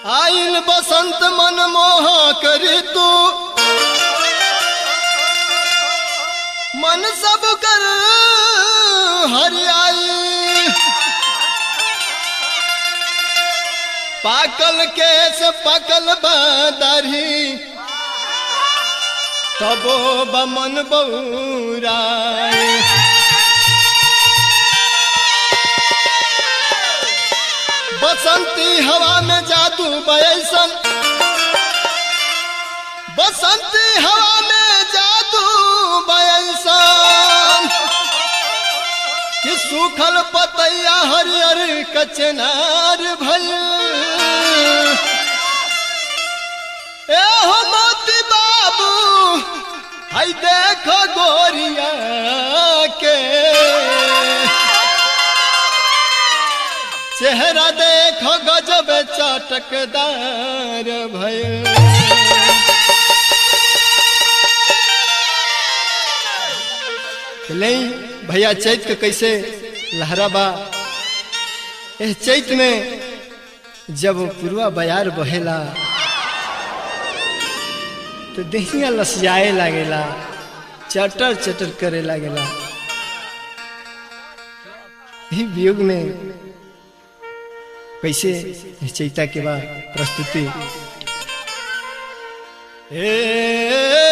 आइल बसंत मन मोह करी तू मन सब कर हरियाई पाकल केस पकल बदरी तबो बमन बौराए बसंती हवा में जादू बयसन बसंती हवा में जादू बयसन कि सूखल पतैया हरियर कचनार भल ए हो मोती बाबू हई देखो गोरिया के चेहरा देखो गजब चटकदार भय नहीं भैया चैत के कैसे लहरा बा एह चैत में जब पुरवा बयार बहेला तो दहिया लसियाए लागेला चटर चटर करे लागेला ही वियोग में कैसे चैता के बाद प्रस्तुति ए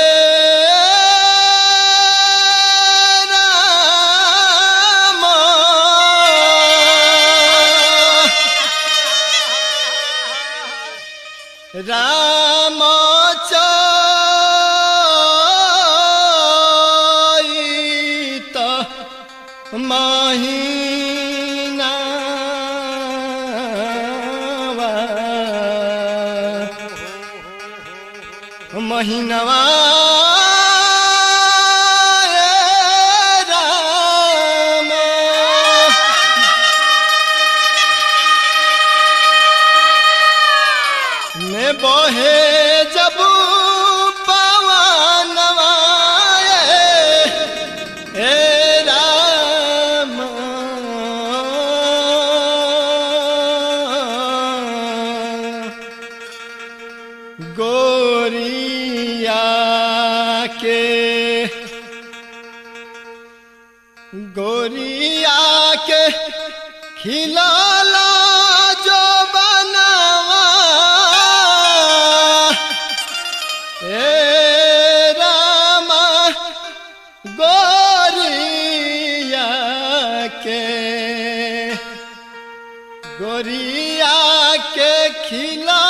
राम राम चैत महीनावा महीनवा राम में बहे जब पवनवा ए राम गोरिया के गोरिया के खिलाला जो बनवा ए रामा गोरिया के गोरिया के खिला